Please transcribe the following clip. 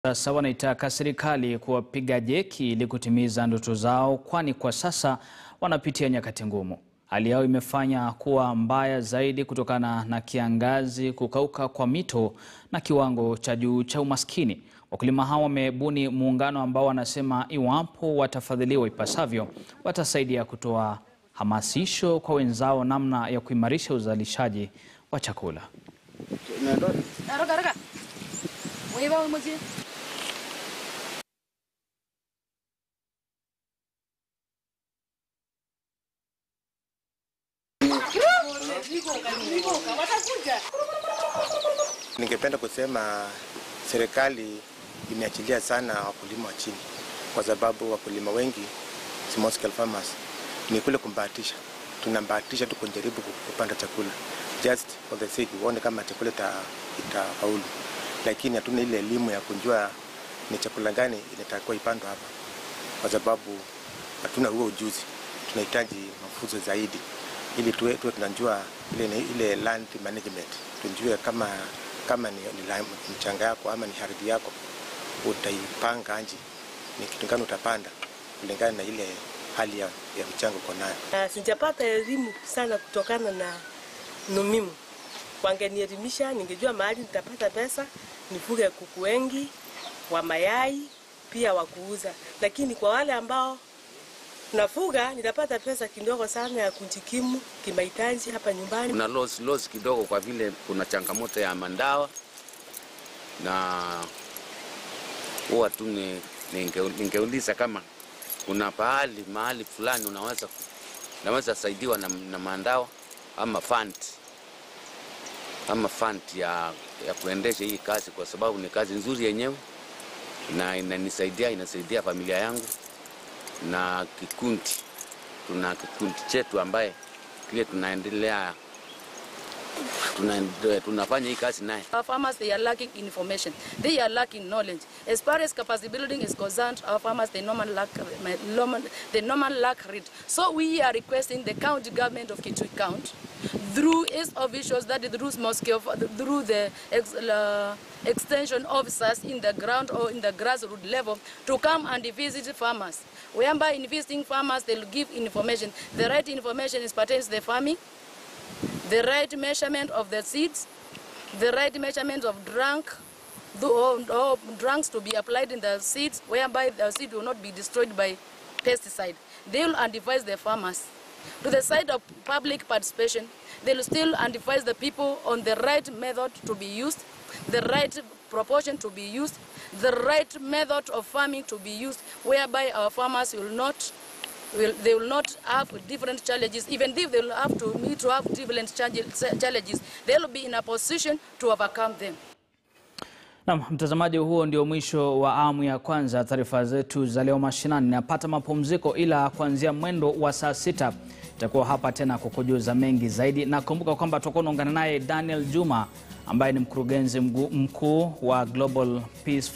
Sasa wanaitaka serikali kuwapiga jeki ili kutimiza ndoto zao, kwani kwa sasa wanapitia nyakati ngumu. Hali yao imefanya kuwa mbaya zaidi kutokana na kiangazi, kukauka kwa mito na kiwango cha juu cha umaskini. Wakulima hao wamebuni muungano ambao wanasema iwapo watafadhiliwa ipasavyo, watasaidia kutoa hamasisho kwa wenzao namna ya kuimarisha uzalishaji wa chakula. Haraka haraka. Wewe mmoja. Ningependa kusema serikali imeachilia sana wakulima wa chini, kwa sababu wakulima wengi small scale farmers ni kule kumbahatisha, tunambahatisha tu kujaribu kupanda chakula just for the sake uone kama chakula ita- itafaulu, lakini hatuna ile elimu ya kujua ni chakula gani inatakiwa ipandwa hapa, kwa sababu hatuna huo ujuzi. Tunahitaji mafunzo zaidi ili tuwe, tuwe tunajua ile, ile land management, tujue kama kama ni, ni la- mchanga yako ama ni ardhi yako utaipanga aje, ni kitu gani utapanda kulingana na ile hali ya, ya mchanga uko nayo. Na sijapata elimu sana kutokana na numimu. Wangenielimisha, ningejua mahali nitapata pesa, nifuge kuku wengi wa mayai pia wa kuuza, lakini kwa wale ambao nafuga nitapata pesa kidogo sana ya kujikimu kimahitaji hapa nyumbani. kuna loss, loss kidogo kwa vile kuna changamoto ya mandawa na huwa tu ni- ninge- ningeuliza kama kuna pahali mahali fulani unaweza unaweza saidiwa na, na mandawa ama fund ama fund ya, ya kuendesha hii kazi, kwa sababu ni kazi nzuri yenyewe na inanisaidia inasaidia familia yangu na kikundi. Tuna kikundi chetu ambaye kile tunaendelea tuna, tunafanya hii kazi naye. Our farmers, they are lacking information. They are lacking knowledge. As far as capacity building is concerned, our farmers, they normally lack, they normally lack read. So we are requesting the county government of Kitui County, through its officials, that is through small scale, through the ex, uh, extension officers in the ground or in the grassroots level, to come and visit farmers. Whereby in visiting farmers, they'll give information. The right information is pertains to the farming, the right measurement of the seeds, the right measurement of drunk, the, or, or drunks to be applied in the seeds, whereby the seed will not be destroyed by pesticide. They will advise the farmers. To the side of public participation, they will still advise the people on the right method to be used, the right proportion to be used, the right method of farming to be used, whereby our farmers will not will, they will not have different challenges. Even if they will have to meet to have different challenges- challenges, they will be in a position to overcome them. Naam, mtazamaji, huo ndio mwisho wa awamu ya kwanza ya taarifa zetu za leo mashinani. Napata mapumziko, ila kuanzia mwendo wa saa sita itakuwa hapa tena kukujuza mengi zaidi, na kumbuka kwamba tutakuwa unaungana naye Daniel Juma ambaye ni mkurugenzi mgu- mkuu wa Global Peace